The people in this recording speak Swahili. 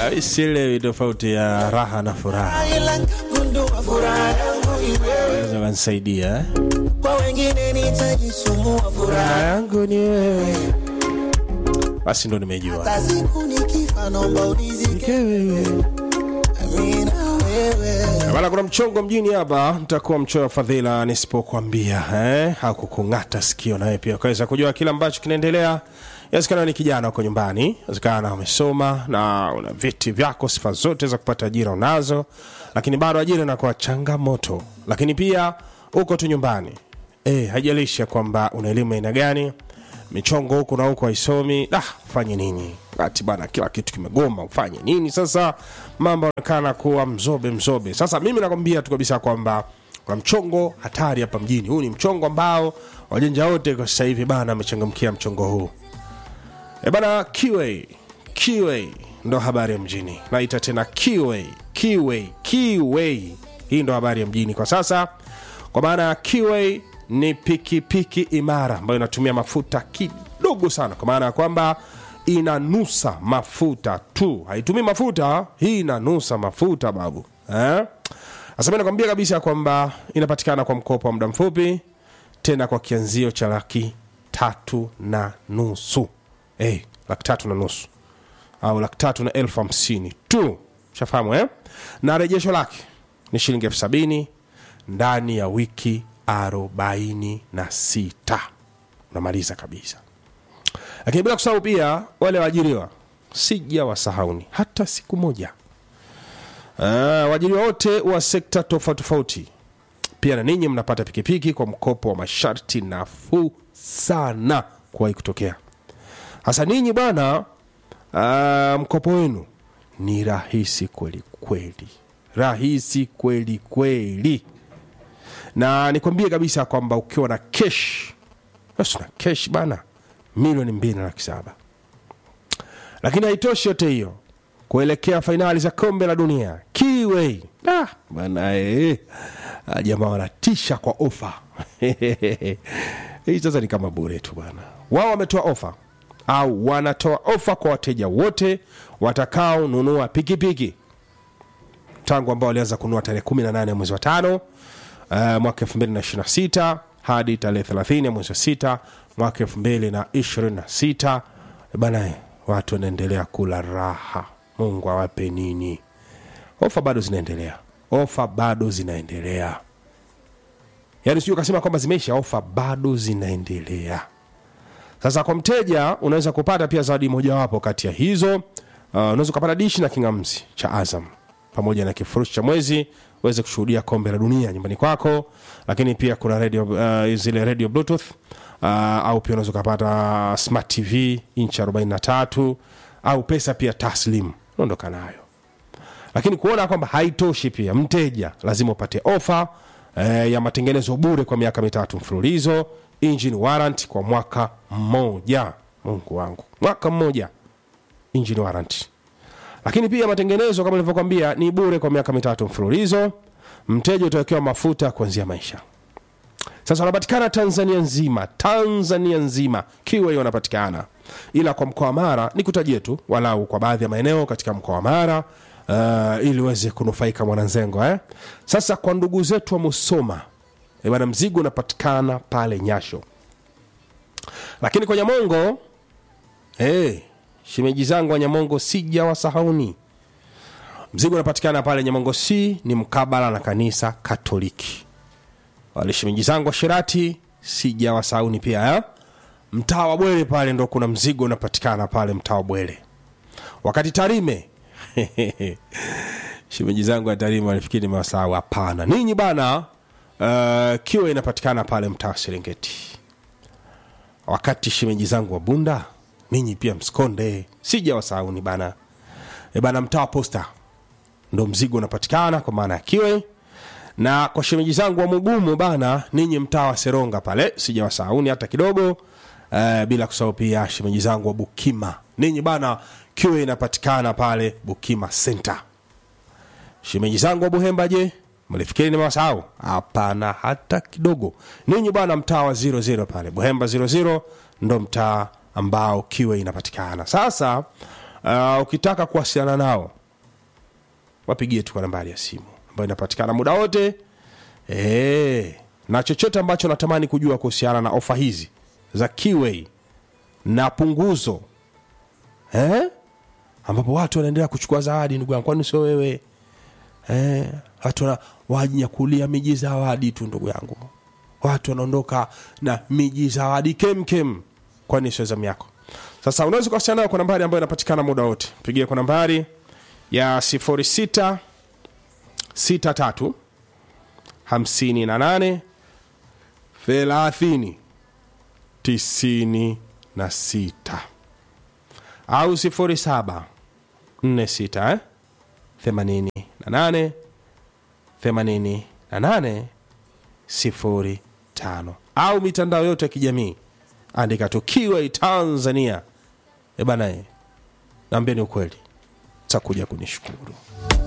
sielewi tofauti ya raha na furaha ila nikagundua furaha yangu ni wewe naweza kanisaidia eh? kwa wengine nitajisumbua furaha furaha yangu ni wewe basi ndo nimejua hata siku nikifa naomba unizike Ke wewe amina wewe bana kuna mchongo mjini hapa nitakuwa mchoyo wa fadhila nisipokuambia eh? hakukung'ata sikio nawe pia ukaweza kujua kile ambacho kinaendelea inawezekana ni kijana huko nyumbani inawezekana umesoma na una vyeti vyako sifa zote za kupata ajira unazo lakini bado ajira inakuwa changamoto lakini pia uko tu nyumbani eh, haijalishi ya kwamba una elimu aina gani michongo huku na huku haisomi ah, ufanye nini kati bana kila kitu kimegoma ufanye nini sasa mambo yanaonekana kuwa mzobe mzobe sasa mimi nakwambia tu kabisa kwamba kuna mchongo hatari hapa mjini huu ni mchongo ambao wajanja wote kwa sasa hivi bana amechangamkia mchongo huu e bana kiway kiway ndo habari ya mjini naita tena kiway kiway kiway hii ndo habari ya mjini kwa sasa kwa maana ya kiway ni pikipiki imara ambayo inatumia mafuta kidogo sana kwa maana ya kwamba inanusa mafuta tu haitumii mafuta hii inanusa mafuta babu eh? sasa mi nakwambia kabisa kwamba inapatikana kwa mkopo wa muda mfupi tena kwa kianzio cha laki tatu na nusu hey, laki tatu na nusu au laki tatu na elfu hamsini tu shafahamu eh? na rejesho lake ni shilingi elfu sabini ndani ya wiki arobaini na sita unamaliza kabisa lakini bila kusahau pia wale waajiriwa sija wasahauni hata siku moja uh, waajiriwa wote wa sekta tofauti tofauti pia na ninyi mnapata pikipiki kwa mkopo wa masharti nafuu sana kuwahi kutokea hasa ninyi bwana uh, mkopo wenu ni rahisi kweli kweli rahisi kweli kweli na nikwambie kabisa kwamba ukiwa na kesh basi na kesh bana milioni mbili na laki saba lakini haitoshi yote hiyo kuelekea fainali za kombe la dunia kiway ah, bana eh, ah, jamaa wanatisha kwa ofa hii sasa ni kama bure tu bana wao wametoa ofa au wanatoa ofa kwa wateja wote watakaonunua pikipiki tangu ambao walianza kununua tarehe 18 ya mwezi wa tano uh, mwaka 2026 hadi tarehe 30 ya mwezi wa sita mwaka 2026 bana eh, watu wanaendelea kula raha mungu awape nini ofa bado zinaendelea ofa bado zinaendelea yaani sijui ukasema kwamba zimeisha ofa bado zinaendelea sasa kwa mteja unaweza kupata pia zawadi mojawapo kati ya hizo uh, unaweza ukapata dishi na kingamzi cha azam pamoja na kifurushi cha mwezi uweze kushuhudia kombe la dunia nyumbani kwako lakini pia kuna radio, uh, zile radio bluetooth uh, au pia unaweza ukapata smart tv inchi 43 au pesa pia taslim unaondoka nayo lakini kuona kwamba haitoshi pia mteja lazima upate ofa eh, ya matengenezo bure kwa miaka mitatu mfululizo engine warrant kwa mwaka mmoja mungu wangu mwaka mmoja engine warrant lakini pia matengenezo kama nilivyokwambia ni bure kwa miaka mitatu mfululizo mteja utawekewa mafuta kuanzia maisha sasa wanapatikana tanzania nzima tanzania nzima kiwa wanapatikana ila kwa mkoa wa mara ni kutajie tu walau kwa baadhi ya maeneo katika mkoa wa mara uh, ili uweze kunufaika mwananzengo eh? sasa kwa ndugu zetu wa musoma eh, bwana mzigo unapatikana pale nyasho lakini kwa nyamongo hey, shemeji zangu wa nyamongo sija wasahauni mzigo unapatikana pale nyamongo c ni mkabala na kanisa katoliki wale shemeji zangu wa shirati sija wasahauni pia eh? mtaa wa bwele pale ndo kuna mzigo unapatikana pale mtaa wa bwele wakati tarime shemeji zangu wa tarime walifikiri nimewasahau hapana ninyi bana uh, kiwa inapatikana pale mtaa wa serengeti wakati shemeji zangu wa bunda ninyi pia msikonde sija wasauni bana e bana mtaa wa posta ndo mzigo unapatikana kwa maana ya kiwe na kwa shemeji zangu wa mugumu bana ninyi mtaa wa seronga pale sija wasauni hata kidogo uh, bila kusahau pia shemeji zangu wa bukima ninyi bana kiwe inapatikana pale bukima center shemeji zangu wa buhemba je mlifikiri nimewasahau hapana hata kidogo ninyi bwana mtaa wa 00 pale buhemba 00 ndo mtaa ambao kiwe inapatikana sasa uh, ukitaka kuwasiliana nao wapigie tu kwa nambari ya simu ambayo inapatikana muda wote e, na chochote ambacho natamani kujua kuhusiana na ofa hizi za Kiway na punguzo eh? ambapo watu wanaendelea kuchukua zawadi ndugu yangu kwani sio wewe eh, watu wana- wanyakulia miji zawadi tu ndugu yangu watu wanaondoka na miji zawadi kemkem kwani sio zamu yako sasa unaweza kuwasiliana nayo kwa nambari ambayo inapatikana muda wote pigie kwa nambari ya 06 63 58 30 96 au 07 46 eh? 88 88 05 au mitandao yote ya kijamii andika tu Kiway Tanzania. E bana, eh, naambia ni ukweli, takuja kunishukuru.